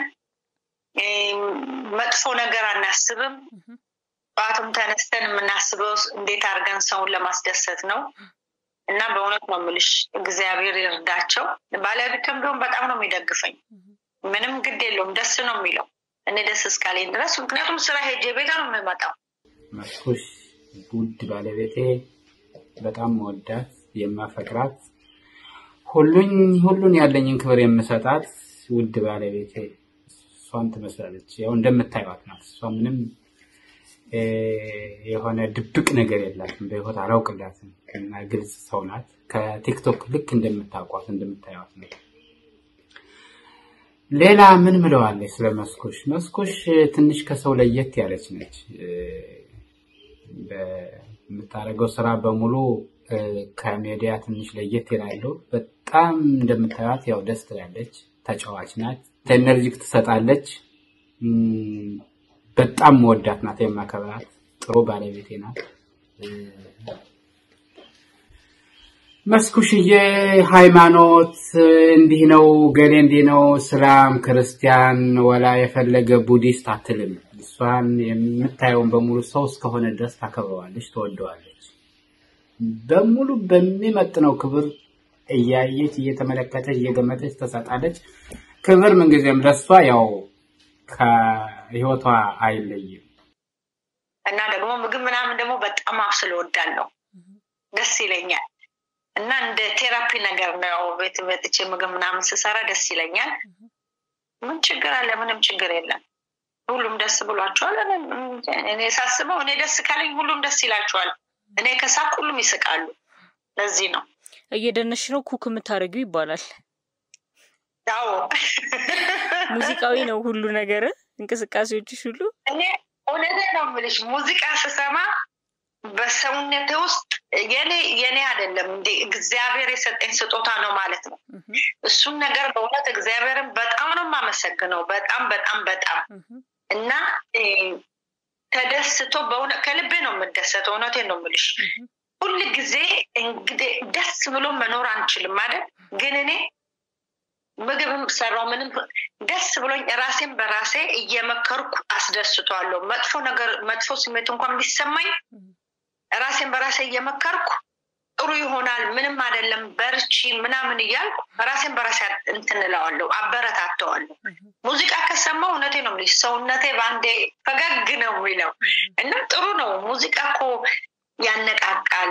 መጥፎ ነገር አናስብም። ጠዋትም ተነስተን የምናስበው እንዴት አድርገን ሰውን ለማስደሰት ነው እና በእውነት ነው የምልሽ እግዚአብሔር ይርዳቸው። ባለቤትም ቢሆን በጣም ነው የሚደግፈኝ። ምንም ግድ የለውም። ደስ ነው የሚለው እኔ ደስ እስካለኝ ድረስ ምክንያቱም ስራ ሄጄ ቤት ነው የምመጣው። መስኩሽ ውድ ባለቤቴ በጣም መወዳት የማፈቅራት ሁሉኝ ሁሉን ያለኝን ክብር የምሰጣት ውድ ባለቤቴ እሷን ትመስላለች። ያው እንደምታዩት ናት። እሷ ምንም የሆነ ድብቅ ነገር የላትም። በህይወት አላውቅላትም እና ግልጽ ሰው ናት። ከቲክቶክ ልክ እንደምታውቋት እንደምታዩት ነው። ሌላ ምን ምለዋለች ስለ መስኩሽ? መስኩሽ ትንሽ ከሰው ለየት ያለች ነች። በምታደርገው ስራ በሙሉ ከሜዲያ ትንሽ ለየት ይላሉ። በጣም እንደምታዩት ያው ደስ ትላለች፣ ተጫዋች ናት፣ ኤነርጂክ ትሰጣለች። በጣም መወዳት ናት፣ የማከብራት ጥሩ ባለቤቴ ናት። መስኩሽዬ ሃይማኖት እንዲህ ነው ገሌ እንዲህ ነው እስላም፣ ክርስቲያን ወላ የፈለገ ቡዲስት አትልም። እሷን የምታየውን በሙሉ ሰው እስከሆነ ድረስ ታከብረዋለች፣ ትወደዋለች። በሙሉ በሚመጥነው ክብር እያየች እየተመለከተች እየገመተች ትሰጣለች። ክብር ምንጊዜም ለሷ ያው ከህይወቷ አይለይም። እና ደግሞ ምግብ ምናምን ደግሞ በጣም አብስል እወዳለሁ፣ ደስ ይለኛል። እና እንደ ቴራፒ ነገር ነው። ያው ቤት መጥቼ ምግብ ምናምን ስሰራ ደስ ይለኛል። ምን ችግር አለ? ምንም ችግር የለም። ሁሉም ደስ ብሏቸዋል። እኔ ሳስበው እኔ ደስ ካለኝ ሁሉም ደስ ይላቸዋል። እኔ ከሳቅ ሁሉም ይስቃሉ። ለዚህ ነው እየደነሽ ነው ኩክ የምታደርጊው ይባላል። አዎ ሙዚቃዊ ነው ሁሉ ነገር፣ እንቅስቃሴዎችሽ ሁሉ። እኔ እውነቴን ነው የምልሽ ሙዚቃ ስሰማ በሰውነቴ ውስጥ የኔ የኔ አይደለም እንደ እግዚአብሔር የሰጠኝ ስጦታ ነው ማለት ነው። እሱን ነገር በእውነት እግዚአብሔርን በጣም ነው የማመሰግነው። በጣም በጣም በጣም እና ተደስቶ በእውነት ከልቤ ነው የምደሰተው። እውነቴን ነው የምልሽ። ሁል ጊዜ እንግዲህ ደስ ብሎ መኖር አንችልም አይደል? ግን እኔ ምግብም ሰራው ምንም ደስ ብሎኝ ራሴን በራሴ እየመከርኩ አስደስቷለሁ። መጥፎ ነገር መጥፎ ስሜት እንኳን ቢሰማኝ ራሴን በራሴ እየመከርኩ ጥሩ ይሆናል፣ ምንም አይደለም፣ በርቺ ምናምን እያልኩ ራሴን በራሴ እንትን እለዋለሁ፣ አበረታተዋለሁ። ሙዚቃ ከሰማው እውነቴ ነው የምልሽ ሰውነቴ በአንዴ ፈገግ ነው የሚለው እና ጥሩ ነው። ሙዚቃ እኮ ያነቃቃል።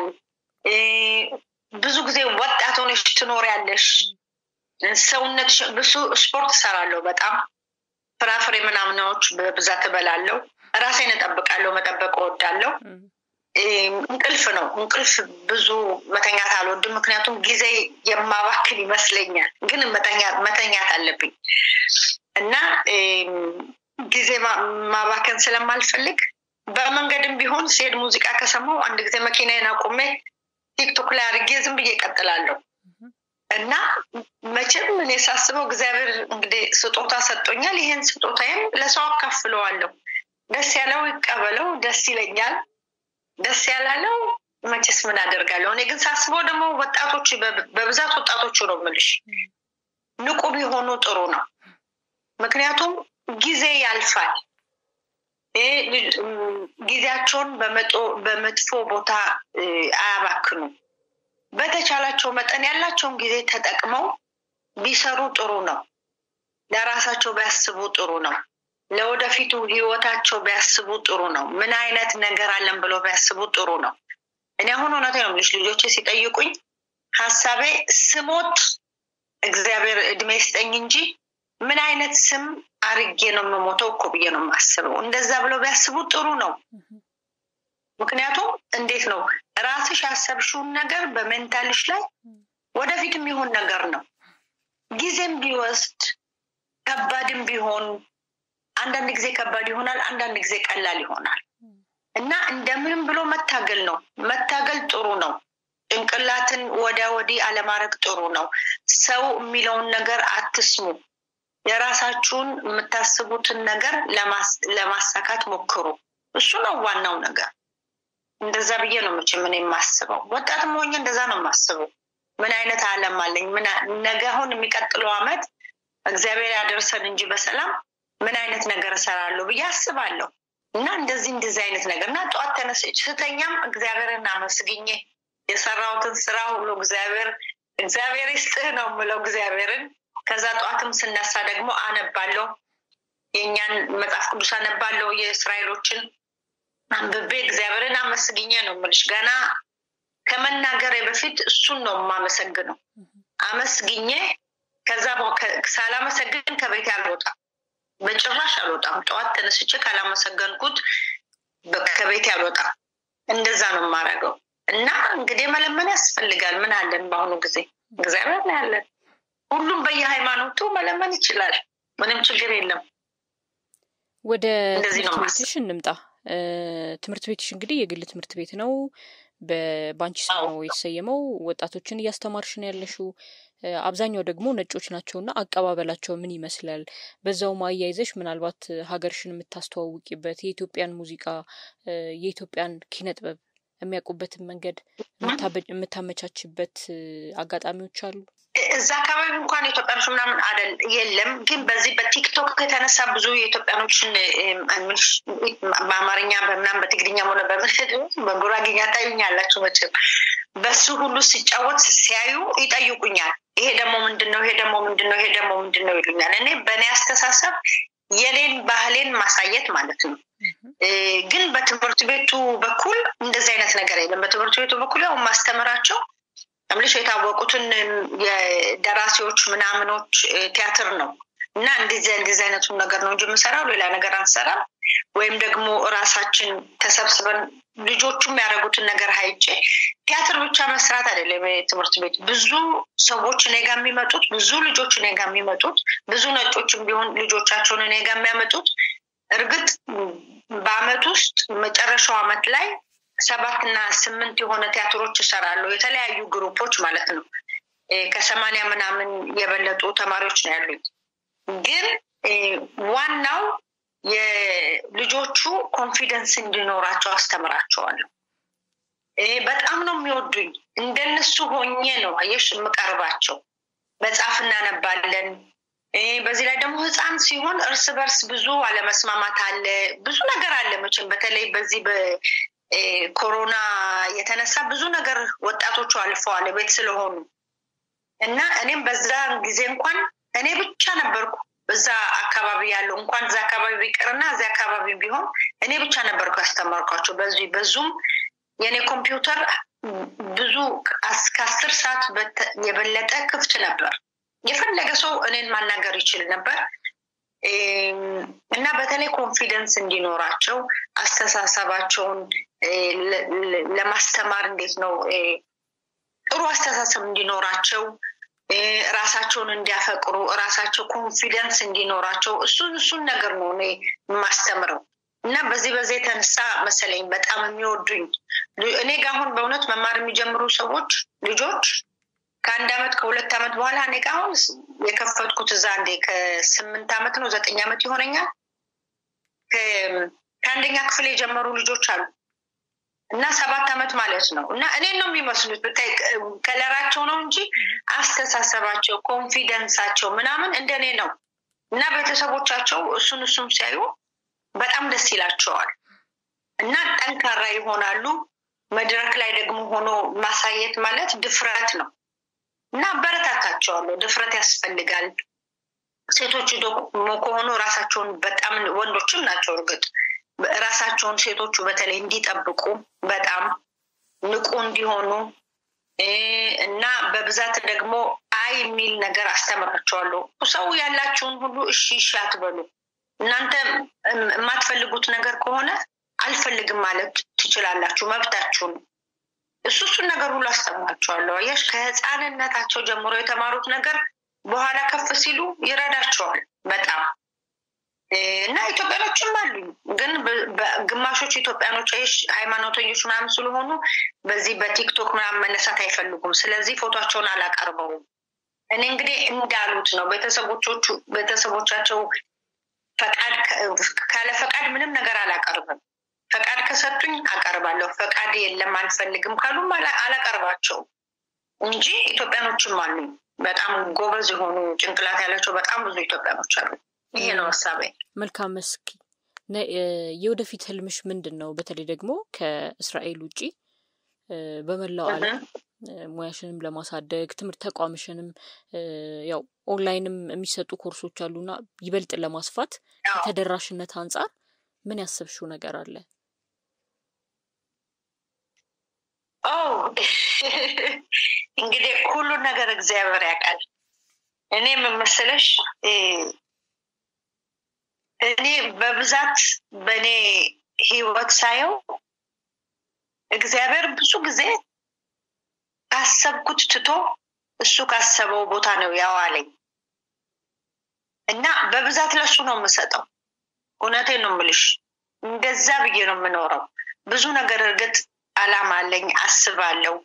ብዙ ብዙ ጊዜ ወጣት ሆነሽ ትኖሪያለሽ። ሰውነት ብዙ ስፖርት እሰራለሁ። በጣም ፍራፍሬ ምናምናዎች በብዛት እበላለሁ። ራሴን እጠብቃለሁ። መጠበቅ እወዳለሁ። እንቅልፍ ነው እንቅልፍ ብዙ መተኛት አልወድም። ምክንያቱም ጊዜ የማባክን ይመስለኛል። ግን መተኛት አለብኝ እና ጊዜ ማባከን ስለማልፈልግ በመንገድም ቢሆን ሲሄድ ሙዚቃ ከሰማው አንድ ጊዜ መኪናዬን አቁሜ ቲክቶክ ላይ አድርጌ ዝም ብዬ እቀጥላለሁ እና መቼም እኔ ሳስበው እግዚአብሔር እንግዲህ ስጦታ ሰጥቶኛል። ይሄን ስጦታዬም ለሰው አካፍለዋለሁ። ደስ ያለው ይቀበለው፣ ደስ ይለኛል። ደስ ያላለው መቼስ ምን አደርጋለሁ። እኔ ግን ሳስበው ደግሞ ወጣቶች በብዛት ወጣቶቹ ነው የምልሽ ንቁ ቢሆኑ ጥሩ ነው። ምክንያቱም ጊዜ ያልፋል። ጊዜያቸውን በመጥፎ ቦታ አያባክኑ። በተቻላቸው መጠን ያላቸውን ጊዜ ተጠቅመው ቢሰሩ ጥሩ ነው። ለራሳቸው ቢያስቡ ጥሩ ነው። ለወደፊቱ ህይወታቸው ቢያስቡ ጥሩ ነው። ምን አይነት ነገር አለን ብለው ቢያስቡ ጥሩ ነው። እኔ አሁን እውነት ነው የምልሽ ልጆቼ ሲጠይቁኝ ሀሳቤ ስሞት እግዚአብሔር እድሜ ስጠኝ እንጂ ምን አይነት ስም አርጌ ነው የምሞተው እኮ ብዬ ነው የማስበው። እንደዛ ብለው ቢያስቡ ጥሩ ነው። ምክንያቱም እንዴት ነው ራስሽ ያሰብሽውን ነገር በሜንታልሽ ላይ ወደፊት የሚሆን ነገር ነው። ጊዜም ቢወስድ ከባድም ቢሆን አንዳንድ ጊዜ ከባድ ይሆናል፣ አንዳንድ ጊዜ ቀላል ይሆናል እና እንደምንም ብሎ መታገል ነው። መታገል ጥሩ ነው። ጭንቅላትን ወዲያ ወዲህ አለማድረግ ጥሩ ነው። ሰው የሚለውን ነገር አትስሙ። የራሳችሁን የምታስቡትን ነገር ለማሳካት ሞክሩ። እሱ ነው ዋናው ነገር። እንደዛ ብዬ ነው መቼም እኔ የማስበው። ወጣትም ሆኜ እንደዛ ነው የማስበው። ምን አይነት አለም አለኝ? ነገ አሁን የሚቀጥለው አመት እግዚአብሔር ያደርሰን እንጂ በሰላም ምን አይነት ነገር እሰራለሁ ብዬ አስባለሁ። እና እንደዚህ እንደዚህ አይነት ነገር እና ጠዋት ተነስቼ ስተኛም እግዚአብሔርን አመስግኜ የሰራሁትን ስራ ሁሉ እግዚአብሔር እግዚአብሔር ይስጥህ ነው የምለው እግዚአብሔርን። ከዛ ጠዋትም ስነሳ ደግሞ አነባለሁ፣ የእኛን መጽሐፍ ቅዱስ አነባለሁ፣ የእስራኤሎችን አንብቤ እግዚአብሔርን አመስግኜ ነው የምልሽ። ገና ከመናገሬ በፊት እሱን ነው የማመሰግነው። አመስግኜ ከዛ ሳላመሰግን ከቤት አልወጣም፣ በጭራሽ አልወጣም። ጠዋት ተነስቼ ካላመሰገንኩት ከቤት አልወጣም። እንደዛ ነው የማደርገው። እና እንግዲህ መለመን ያስፈልጋል። ምን አለን በአሁኑ ጊዜ እግዚአብሔር ነው ያለን። ሁሉም በየሃይማኖቱ መለመን ይችላል። ምንም ችግር የለም። ወደ ትምህርት ቤትሽ እንምጣ። ትምህርት ቤትሽ እንግዲህ የግል ትምህርት ቤት ነው። በባንቺ ስም ነው የተሰየመው። ወጣቶችን እያስተማርሽ ነው ያለሽው። አብዛኛው ደግሞ ነጮች ናቸውና አቀባበላቸው ምን ይመስላል? በዛውም አያይዘሽ ምናልባት ሀገርሽን የምታስተዋውቂበት የኢትዮጵያን ሙዚቃ የኢትዮጵያን ኪነ ጥበብ የሚያውቁበትን መንገድ የምታመቻችበት አጋጣሚዎች አሉ። እዛ አካባቢ እንኳን ኢትዮጵያኖች ምናምን አደል የለም። ግን በዚህ በቲክቶክ የተነሳ ብዙ የኢትዮጵያኖችን በአማርኛ በምናምን በትግርኛም ሆነ በምሽት በጉራጌኛ ታዩኛላችሁ መቼም በሱ ሁሉ ሲጫወት ሲያዩ ይጠይቁኛል። ይሄ ደግሞ ምንድን ነው? ይሄ ደግሞ ምንድን ነው? ይሄ ደግሞ ምንድን ነው ይሉኛል። እኔ በእኔ አስተሳሰብ የኔን ባህሌን ማሳየት ማለት ነው። ግን በትምህርት ቤቱ በኩል እንደዚህ አይነት ነገር የለም። በትምህርት ቤቱ በኩል ያው ማስተምራቸው ምልሽ የታወቁትን የደራሲዎች ምናምኖች ቲያትር ነው እና እንደዚህ እንደዚህ አይነቱን ነገር ነው እንጂ የምሰራው ሌላ ነገር አንሰራም። ወይም ደግሞ እራሳችን ተሰብስበን ልጆቹም ያደረጉትን ነገር ሀይጬ ቲያትር ብቻ መስራት አይደለም። ትምህርት ቤት ብዙ ሰዎች እኔ ጋ የሚመጡት ብዙ ልጆች እኔ ጋ የሚመጡት ብዙ ነጮችም ቢሆን ልጆቻቸውን እኔ ጋ የሚያመጡት እርግጥ በአመት ውስጥ መጨረሻው አመት ላይ ሰባት እና ስምንት የሆነ ቲያትሮች ይሰራሉ። የተለያዩ ግሩፖች ማለት ነው። ከሰማንያ ምናምን የበለጡ ተማሪዎች ነው ያሉኝ። ግን ዋናው የልጆቹ ኮንፊደንስ እንዲኖራቸው አስተምራቸዋለሁ። በጣም ነው የሚወዱኝ። እንደነሱ ሆኜ ነው አየሽ የምቀርባቸው። መጽሐፍ እናነባለን። በዚህ ላይ ደግሞ ህፃን ሲሆን እርስ በርስ ብዙ አለመስማማት አለ፣ ብዙ ነገር አለ። መቼም በተለይ በዚህ በኮሮና የተነሳ ብዙ ነገር ወጣቶቹ አልፈዋል ቤት ስለሆኑ እና እኔም በዛ ጊዜ እንኳን እኔ ብቻ ነበርኩ እዛ አካባቢ ያለው እንኳን እዛ አካባቢ ቢቀርና እዚያ አካባቢ ቢሆን እኔ ብቻ ነበርኩ ያስተማርኳቸው። በዚህ በዙም የእኔ ኮምፒውተር ብዙ ከአስር ሰዓት የበለጠ ክፍት ነበር። የፈለገ ሰው እኔን ማናገር ይችል ነበር እና በተለይ ኮንፊደንስ እንዲኖራቸው አስተሳሰባቸውን ለማስተማር እንዴት ነው ጥሩ አስተሳሰብ እንዲኖራቸው ራሳቸውን እንዲያፈቅሩ ራሳቸው ኮንፊደንስ እንዲኖራቸው እሱን እሱን ነገር ነው እኔ የማስተምረው እና በዚህ በዚህ የተነሳ መሰለኝ በጣም የሚወዱኝ እኔ ጋ አሁን በእውነት መማር የሚጀምሩ ሰዎች ልጆች ከአንድ አመት ከሁለት አመት በኋላ እኔ ጋ አሁን የከፈትኩት እዛ እንዴ ከስምንት አመት ነው ዘጠኝ አመት ይሆነኛል ከአንደኛ ክፍል የጀመሩ ልጆች አሉ እና ሰባት አመት ማለት ነው እና እኔን ነው የሚመስሉት ብታይ ከለራቸው ነው እንጂ አስተሳሰባቸው ኮንፊደንሳቸው ምናምን እንደኔ ነው እና ቤተሰቦቻቸው እሱን እሱም ሲያዩ በጣም ደስ ይላቸዋል እና ጠንካራ ይሆናሉ መድረክ ላይ ደግሞ ሆኖ ማሳየት ማለት ድፍረት ነው እና አበረታታቸዋለሁ ድፍረት ያስፈልጋል ሴቶቹ ደግሞ ከሆኑ ራሳቸውን በጣም ወንዶችም ናቸው እርግጥ ራሳቸውን ሴቶቹ በተለይ እንዲጠብቁ በጣም ንቁ እንዲሆኑ እና በብዛት ደግሞ አይ የሚል ነገር አስተምራቸዋለሁ። ሰው ያላችሁን ሁሉ እሺ እሺ አትበሉ። እናንተ የማትፈልጉት ነገር ከሆነ አልፈልግም ማለት ትችላላችሁ፣ መብታችሁ ነው። እሱ እሱን ነገር ሁሉ አስተምራቸዋለሁ። አየሽ፣ ከህፃንነታቸው ጀምሮ የተማሩት ነገር በኋላ ከፍ ሲሉ ይረዳቸዋል በጣም እና ኢትዮጵያኖችም አሉኝ ግን ግማሾቹ ኢትዮጵያኖች ሃይማኖተኞች ምናምን ስለሆኑ በዚህ በቲክቶክ ምናምን መነሳት አይፈልጉም። ስለዚህ ፎቶቸውን አላቀርበውም። እኔ እንግዲህ እንዳሉት ነው ቤተሰቦቹ ቤተሰቦቻቸው ፈቃድ ካለ ፈቃድ ምንም ነገር አላቀርብም። ፈቃድ ከሰጡኝ አቀርባለሁ። ፈቃድ የለም አልፈልግም ካሉም አላቀርባቸውም እንጂ ኢትዮጵያኖችም አሉኝ። በጣም ጎበዝ የሆኑ ጭንቅላት ያላቸው በጣም ብዙ ኢትዮጵያኖች አሉ። ይሄ ነው ሀሳቤ። መልካም መስኪ፣ የወደፊት ህልምሽ ምንድን ነው? በተለይ ደግሞ ከእስራኤል ውጪ በመላው ዓለም ሙያሽንም ለማሳደግ ትምህርት ተቋምሽንም ያው ኦንላይንም የሚሰጡ ኮርሶች አሉና ይበልጥ ለማስፋት ከተደራሽነት አንጻር ምን ያሰብሽው ነገር አለ? እንግዲህ ሁሉን ነገር እግዚአብሔር ያውቃል። እኔ የምመስለሽ እኔ በብዛት በእኔ ህይወት ሳየው እግዚአብሔር ብዙ ጊዜ ካሰብኩት ትቶ እሱ ካሰበው ቦታ ነው ያዋለኝ እና በብዛት ለሱ ነው የምሰጠው። እውነቴን ነው የምልሽ፣ እንደዛ ብዬ ነው የምኖረው። ብዙ ነገር እርግጥ አላማ አለኝ፣ አስባለሁ።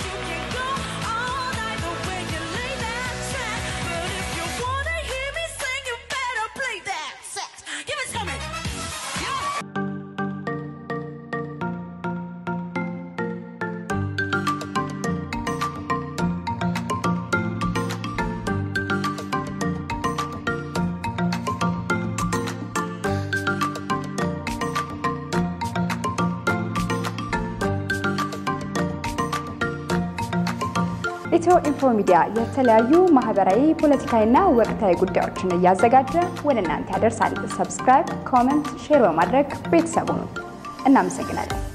ኢትዮ ኢንፎ ሚዲያ የተለያዩ ማህበራዊ፣ ፖለቲካዊና ወቅታዊ ጉዳዮችን እያዘጋጀ ወደ እናንተ ያደርሳል። ሰብስክራይብ፣ ኮመንት፣ ሼር በማድረግ ቤተሰቡ ነው። እናመሰግናለን።